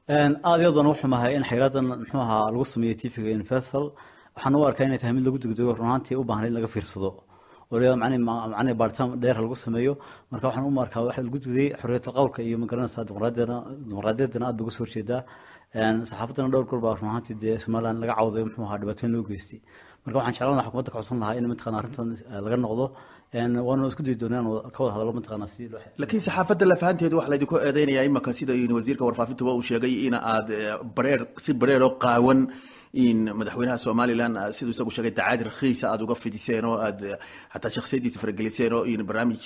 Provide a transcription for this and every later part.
aada iyo aad baan uga xumahay in xayiradan muxuu ahaa lagu sameeyey tvga universal waxaan u arkaa inay tahay mid lagu degdego runaantii u baahnay in laga fiirsado oo macnii baaritaan dheer lagu sameeyo marka waxaan u arkaa waxa lagu degdayey xorriyatal qowlka iyo magaranaysaa dimuqraadiyaddana aad bay uga soo horjeedaa saxaafaddana dhowr goor baa runaantii dee somaliland laga cawday muxuu ahaa dhibaatooyin loo geystay marka waxaan jeclaan lahaa xukuumadda ka codsan lahaa in mataqana arrintan laga noqdo waanu isku dayi doonaa inaan ka wada hadallo mataqana si loo laakiin saxaafadda lafahanteedu waxaa laydinku eedeynaya imaka sida wasiirka warfaafintuba uu sheegay in aad bareer si bareer oo qaawan in madaxweynaha somalilan siduu isagu sheegay dacaad rakhiisa aada uga fidiseen oo aad xataa shakhsiyadiisa farageliseen oo in barnaamij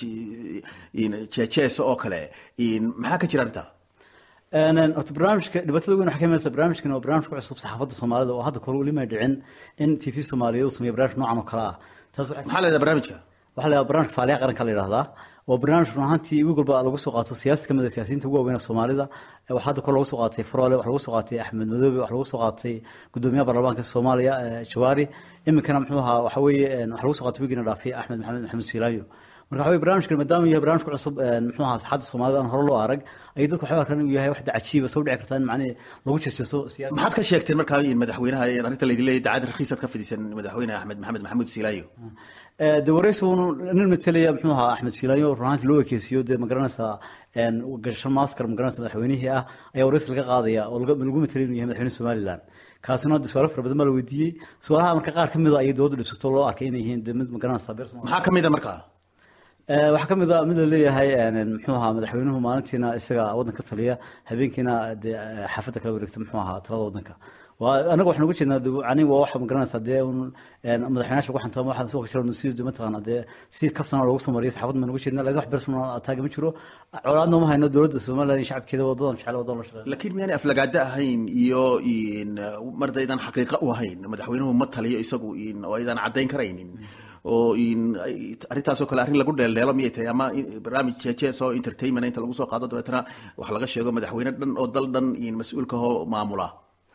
in jeejeesa oo kale in maxaa ka jira arrintaa horta barnaamijka dhibaatada weyn waxay ka imanaysa barnaamijkan waa barnaamij ku cusub saxaafadda soomaalida oo hadda kore weli may dhicin in t v soomaaliyeed uu sameeyo barnaamij noocan oo kale ah taas maxaa leedahay barnaamijka waxaa la yidhaha barnaamijka faaliyaha qaranka la yidhahdaa waa barnaamij run ahaantii wiig walba lagu soo qaato siyaasi kamid a siyaasiyiinta ugu waaweyn ee soomaalida waxaa hadda kore lagu soo qaatay faroole waxaa lagu soo qaatay axmed madoobe waxaa lagu soo qaatay gudoomiyaha baarlamaanka soomaaliya jawaari iminkana muxuu ahaa waxa weeye waxaa lagu soo qaatay wiigina dhaafay axmed maxamed maxamed siilaayo marka waxa weye barnaamijkan maadaama yahay barnaamij ku cusub muxuu ahaa saxaadda soomaalida aan hore loo arag ayay dadku waxay arkaan inuu yahay wax cajiiba soo dhici kartaa in macnihi lagu jeeseeso siyaasi maxaad ka sheegteen markaa in madaxweynaha arrinta laydin leeyahay dacaad rakhiisaad ka fidisan madaxweyne axmed maxamed maxamuud siilaayo de waraysi unu nin matelaya muxuu ahaa axmed siilaayo runaantii loo ekeysiyo dee magaranaysaa gashan maskar magaranaysa madaxweynihii ah ayaa waraysi laga qaadaya oo lagu matelay inuu yahay madaxweyne somaliland kaasina hadda su-aalo fara badan baa la weydiiyey su-aalaha marka qaar ka mid a ayay dowladda dhibsato loo arkay inay yihiin de mid magaranaysaa beer maxaa ka mid a markaa waxaa ka mid a mid la leeyahay muxuu ahaa madaxweynuhu maalintiina isaga waddanka taliya habeenkiina dee xaafadda kala wareegta muxuu ahaa talada waddanka anaga waxaan uga jeednaa ani waa waxa magaranaysaa dee un madaxweynaasha lagu xantamo waxaan soo jira si mataqaana dee si kaftana loogu soo mariyo saxaafad baan uga jeednaa laakiin wax personal attack ma jiro colaadna uma hayno dowladda somaliland iyo shacabkeeda wadadan jecel wadadan la shaqeeya laakiin miyaanay aflagaado ahayn iyo marda aydan xaqiiqa u ahayn madaxweynuhu ma taliyo isagu oo aydan caddayn karaynin oo arrintaasoo kale arrin lagu dheeldheelo miyay tahay ama barnaamij jeejees oo entertainment inta lagu soo qaado dabeetana wax laga sheego madaxweyne dhan oo dal dhan mas-uulkahoo maamula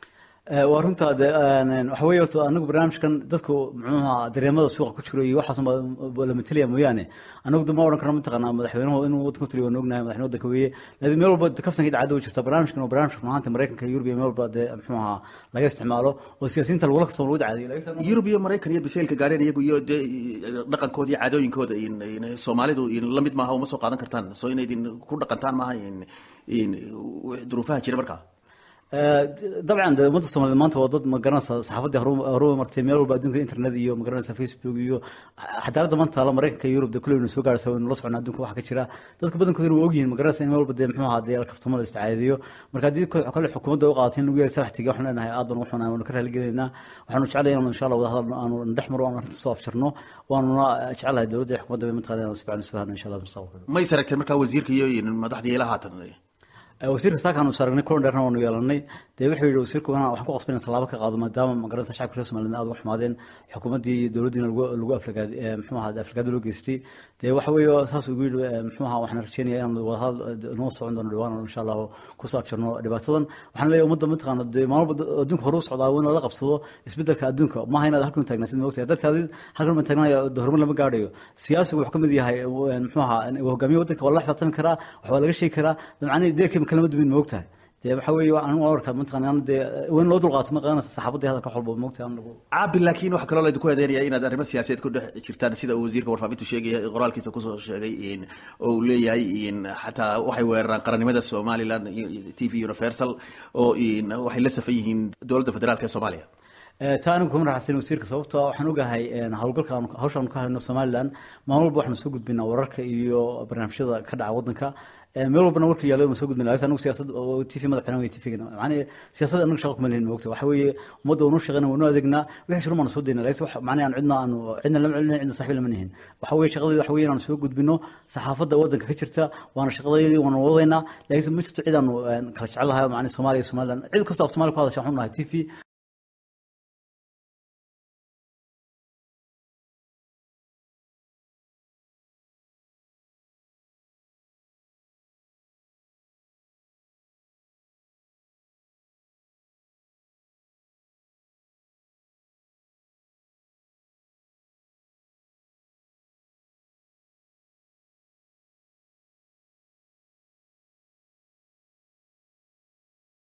waa runta de waxa weye horta anagu barnaamijkan dadku muxuuha dareemada suuqa ku jiro iyo waxaas la matelaya mooyaane anagu de ma odhan karno mataqaana madaxweynuhu inuu waddanka u taliyo waan ognahay madaxweyne waddanka weeye laakiin meel walba kaftanka dhacda u jirta barnaamijkan waa barnaamijka runaanta maraykanka iyo yurubiya meel walba dee muxuu ahaa laga isticmaalo oo siyaasiyiinta lagula kaftamo lagu dacaadiyo yurub iyo maraykan iyo biseylka gaareen iyagu iyo dee dhaqankooda iyo caadooyinkooda soomaalidu la mid maaha uma soo qaadan kartaan soo inay idin ku dhaqantaan maaha duruufaha jira markaa dabcan de ummadda soomaaliyed maanta waa dad magaranaysa saxaafaddii horu martay meel walba adduunka internet iyo magaranaysa facebook iyo xadaaradda maanta taala maraykanka iyo yurub de kulle waynu soo gaaraysa waynu la socnaa adduunka waxa ka jira dadka badankooduna waa ogyihiin magaranaysa in meel walba dee muxuu ahaa dee kaftamo la isticaadiyo marka haddii kale xukuumadda u qaadatay in lagu yeeray salax tiga waxaan leenahay aad baan uga xunahay waanu ka raaligelinaynaa waxaanu jeclahay inaanu insha allah wada hadal aanu dhex maro aanu arrinta soo afjarno waanuna jeclahay dowladda iyo xukuumadda bay mataqana inaan si fiican isu fahno insha allah mustaqbalka ma is aragteen markaa wasiirka iyo madaxda ila haatan wasiirka saakaanu is aragnay kulan dheerna waanu yeelanay dee wuxuu yidhi wasiirku inaan waxaan ku qasbay inaan tallaabo ka qaado maadaama magaranaysa shacabka reer somaliland aad uga xumaadeen xukuumaddii iyo dowladdiina lagu aflagaad muxuu ahaa aflagaado loo geystay dee waxa weeye saas ugu yidhi muxuu ahaa waxaan rajeynaya inaan wadahadal noo socon doono dhawaan insha allahu kusoo afjarno dhibaatadan waxaan leeyahay ummadda mataqaana dee maalmo adduunka hore u socdaa in lala qabsado isbeddelka adduunka maaha inaad halkan taagnaatid ma ogtahay dadkaadi halkan ma taagnaya horumar lama gaadhayo siyaasigu wuxuu ka mid yahay muxuu ahaa hogaamiye waddanka waa la xisaabtami macnaa wax waa laga sheegi karaa macnii deerkii kalama dumin ma ogtahay dee waxa weeye anigu arkaa mataqana dee in loo dulqaato ma qadanaysa saxaabadii hadalka wax walba ma ogtahay anagu caabi laakiin waxaa kaloo laydinku eedeynaya inaad arrimo siyaasadeed ku dhex jirtaan sida uu wasiirka warfaafintu sheegaya qoraalkiisa kusoo sheegay oo uu leeyahay xataa waxay weeraraan qarannimada somaliland t v universal oo waxay la safan yihiin dowladda federaalka ee soomaaliya taa anigu kuma raxsan wasiirka sababtoo waxaan ogahay howlgalka hawshaan ka hayno somaliland maalin walba waxaanu soo gudbinaa wararka iyo barnaamijyada ka dhaca waddanka meel walbana warka yaalo ma soo gudbina anigu siyaasad t v madaxweynaha wey t v macnii siyaasad anagu shaqa kuma lehin moogta waxa weeye ummadda waanu shaqeyna waanu adeegnaa wixii shirun baanu soo daynaa laakiin wax macnii aan cidna aanu cidna lama celinayn cidna saaxiib lama nihin waxa weeye shaqadii waxa weeye inaanu soo gudbino saxaafadda waddanka ka jirta waana shaqadayadii waanu wadaynaa laakiin ma jirto cid aanu kala jecel lahay macnii soomaaliya iyo somaliland cid kastoo af soomaaliya ku hadasha waxaan nahay t v